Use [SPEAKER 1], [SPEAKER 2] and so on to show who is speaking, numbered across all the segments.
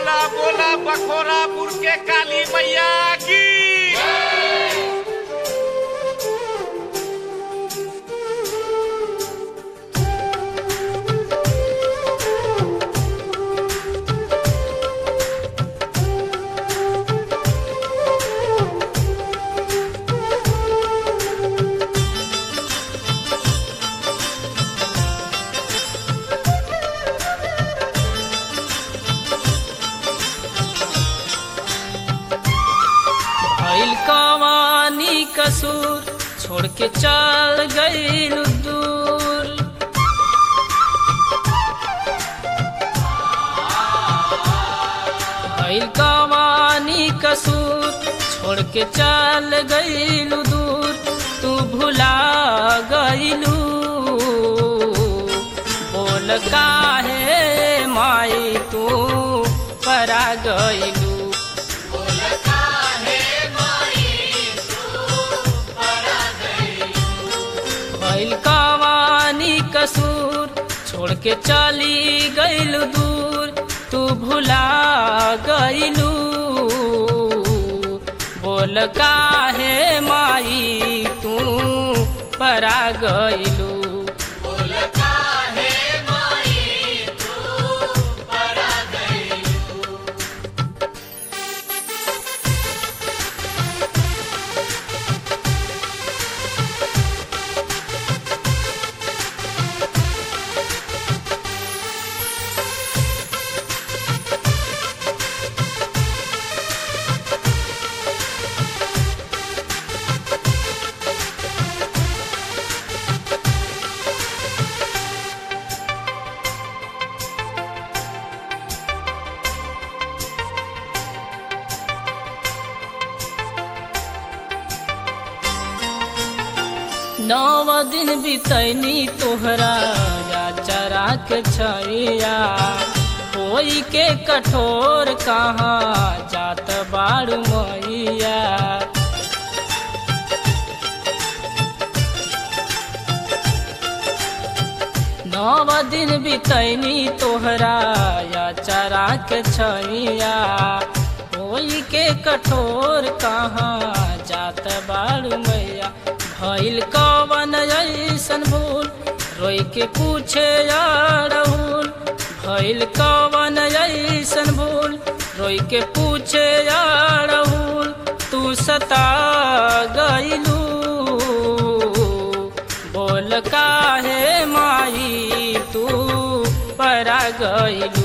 [SPEAKER 1] बोला बोला बखोरापुर के काली मैया की
[SPEAKER 2] भइल कवानी कसूर छोड़ के चल गईल दूर भइल कवानी कसूर छोड़ के चल गईल दूर तू भुला गईलू बोल काहे माई तू परा गईलू भइल कवानी कसूर छोड़ के चली गईल दूर तू भुला गईलू बोल काहे माई तू परा गईलू नव दिन बितैनी तोहरा या चरा के छैया कोई के कठोर कहाँ जात बाड़ू मैया नव दिन बितैनी तोहरा या चरा के छैया कोई के कठोर कहाँ जात बाड़ू मैया भइल कवन ऐसन भूल रोई के पूछे राहुल भइल कवन ऐसन भूल रोई के पूछे राहुल तू सता गईलू बोल काहे माई तू परा गईलू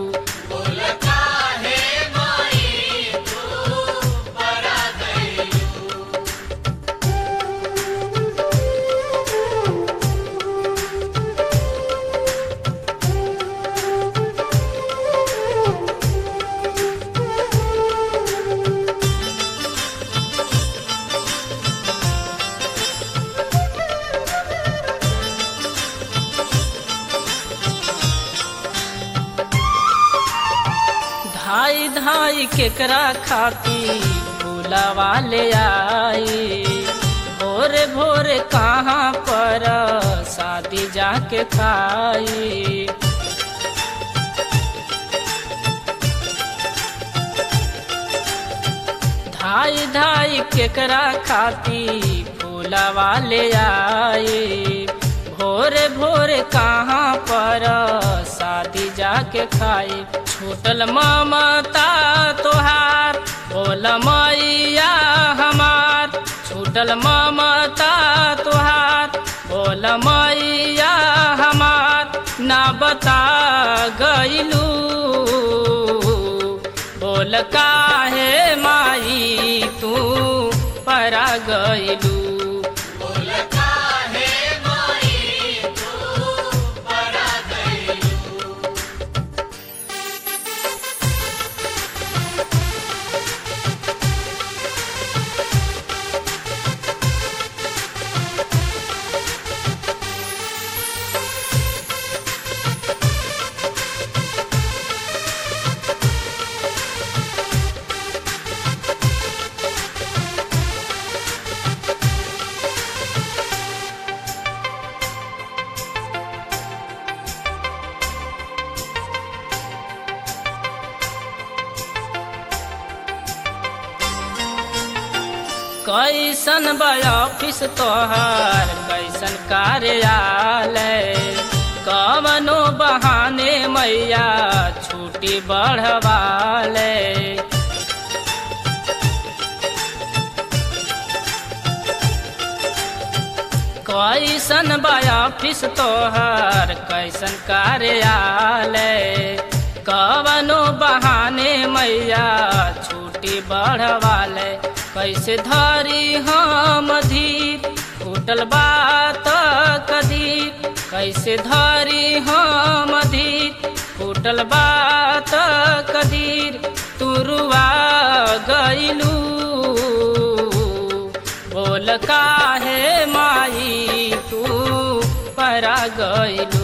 [SPEAKER 2] धाई धाई केकरा खाती फूलवा ले आई भोरे भोरे कहाँ पर शादी जाके खाई धाई धाई केकरा खाती फूलवा ले आई भोरे भोरे कहाँ पर शादी जाके खाई छूटल ममता तोहार बोल मैया हमार छूटल ममता तोहार बोल मैया हमार ना बता गईलू बोल काहे माई तू परा गईलू कैसन बा ऑफिस तोहर कैसन कार्यालय कवनो बहाने मैया छुट्टी बढ़वाले कैसन बा ऑफिस तोहर कैसन कार्यालय कवनो बहाने मैया छुट्टी बढ़वाले कैसे धरी हम धीर फूटल बात कदीर कैसे धरी हम धीर फूटल बात कदीर तुरुआ गईलू बोल काहे माई तू परा गईलू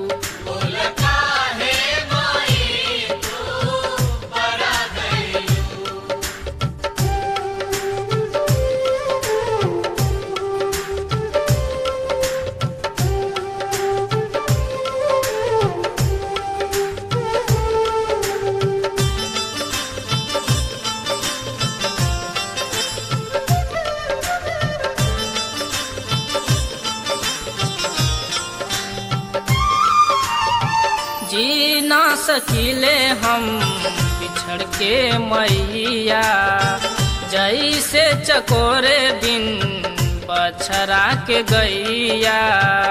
[SPEAKER 2] जी ना सकीले हम बिछड़ के मैया जैसे चकोरे बिन बछरा के गैया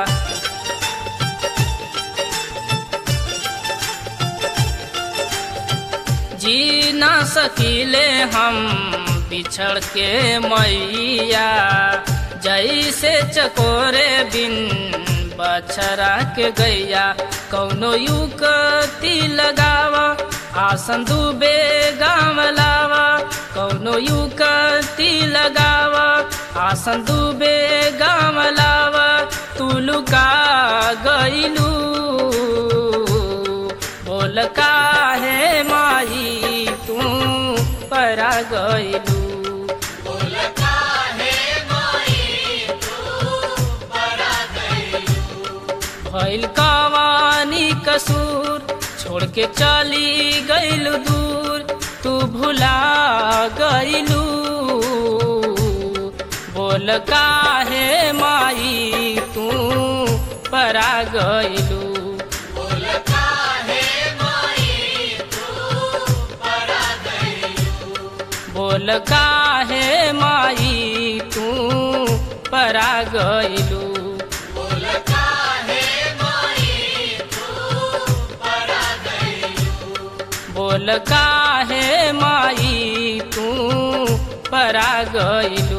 [SPEAKER 2] जी ना सकीले हम बिछड़ के मैया जैसे चकोरे बिन बछरा के गैया कौनो युक्ति लगावा आसन डूबे गाम लावा कौनो युक्ति लगावा आसन डूबे गाम लावा तू लुका गईलू बोल काहे माई तू परा गईलू भइल कवानी कसूर छोड़ के चली गईलू दूर तू भुला गईलू बोल काहे माई तू परा गईलू बोल काहे माई तू परा गईलू बोल काहे माई तू परा गईलू